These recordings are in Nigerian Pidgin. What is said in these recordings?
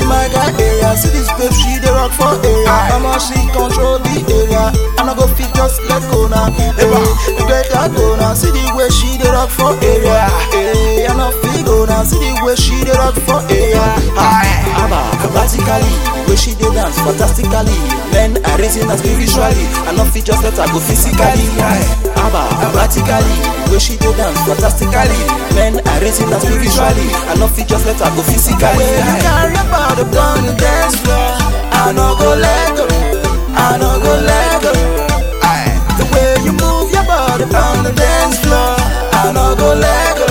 my guy area. See this babe, she dey rock for area. Mama, she control the area. I no go fit just let go now. Hey, let her go now. See the way she dey rock for area. Hey, I no fit go now. See the way she dey rock for area. Abba, practically, the way she dey dance fantastically. Men are raising her spiritually. I no fit just let her go physically. Abba, practically, the way she dey dance fantastically. Men are raising her spiritually. I no fit just let her go physically. When you carry your body down the dance floor, I no go let go. I no go let go. The way you move your body on the dance floor, I no go let go.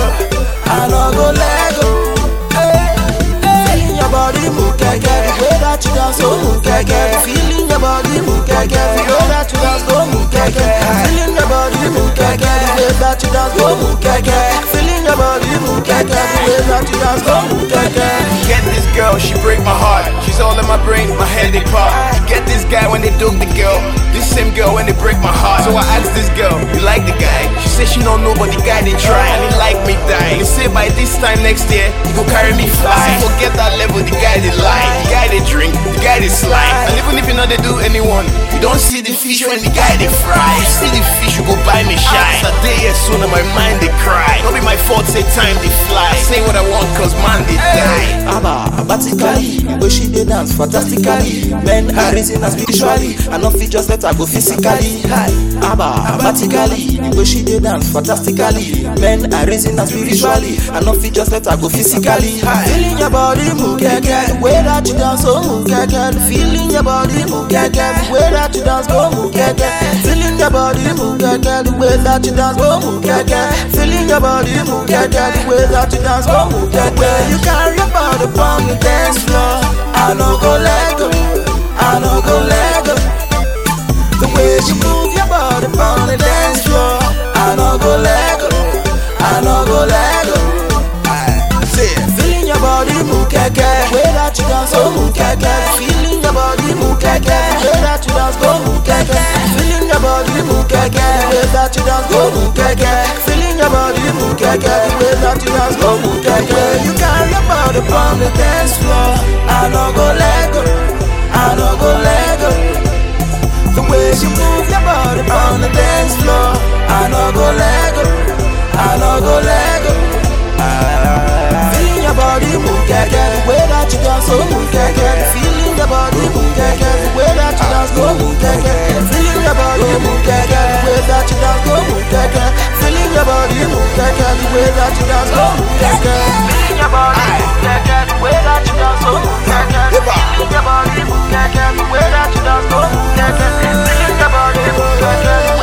I no go let go. Hey, Feeling your body move, keke. The way that you dance, oh move, keke. Feeling your body move, keke. The way that you dance, oh move, keke. Feeling your body move, keke. The way that you dance, oh move, keke. Feeling your body move, keke. The way that you dance, oh move, keke. Get this girl, she break my heart. She's all in my brain, my head they pop. Get this guy when they dug the girl. This same girl when they break my heart. So I asked this girl, you like the guy? She said she don't know, but the guy they try and he like me die. They say by this time next year, he go carry me fly. So forget that level, the guy they lie, the guy they drink, the guy they slime. And even if you know they do anyone, you don't see the fish when the guy they fry. You see the fish, you go buy me shine. As a day as soon as my mind they cry. Don't be my fault, say time they fly. I say what I want, cause man they die. Abba, practically, the way she dey dance fantastically. Men are raising her spiritually. I no fit just let her go physically. Abba, practically, the way she dey dance fantastically. Men are raising her spiritually. I no fit just let her go physically. Feeling your body move, keke. The way that you dance, oh move, keke. Feeling your body move, keke. The way that you dance, go move, keke. Feeling your body move, keke. The way that you dance, go move, keke. Feeling your body move, keke. The way that you dance, go move, keke. When you carry your body on the dance floor, I no go let go. I no go let go. The way you move your body on the dance floor, I no go let go. I no go let go. Say it. Feeling your body move, keke. The way that you dance, oh move, keke. Feeling your body move, keke. The way that you dance, go move, keke. Feeling your body move, keke. The way that you dance, go move, keke. Feeling your body move, keke. The way that you dance, go move, keke. You carry your body on the dance floor, I no go let go. I no go let go. The way you move your body on the dance floor, I no go let go. I no go let go. Feeling your body move, keke. The way that you dance, oh move, keke. Feeling your body move, keke. The way that you dance, go move, keke. Feeling your body move, keke. The way that you dance, go move, keke. Feeling your body move, keke. The way that you dance, go move, keke. Feeling your body move, keke. The way that you dance, oh move, keke. Feeling your body move, keke. The way that you dance, go move, keke. Feeling your body move, keke.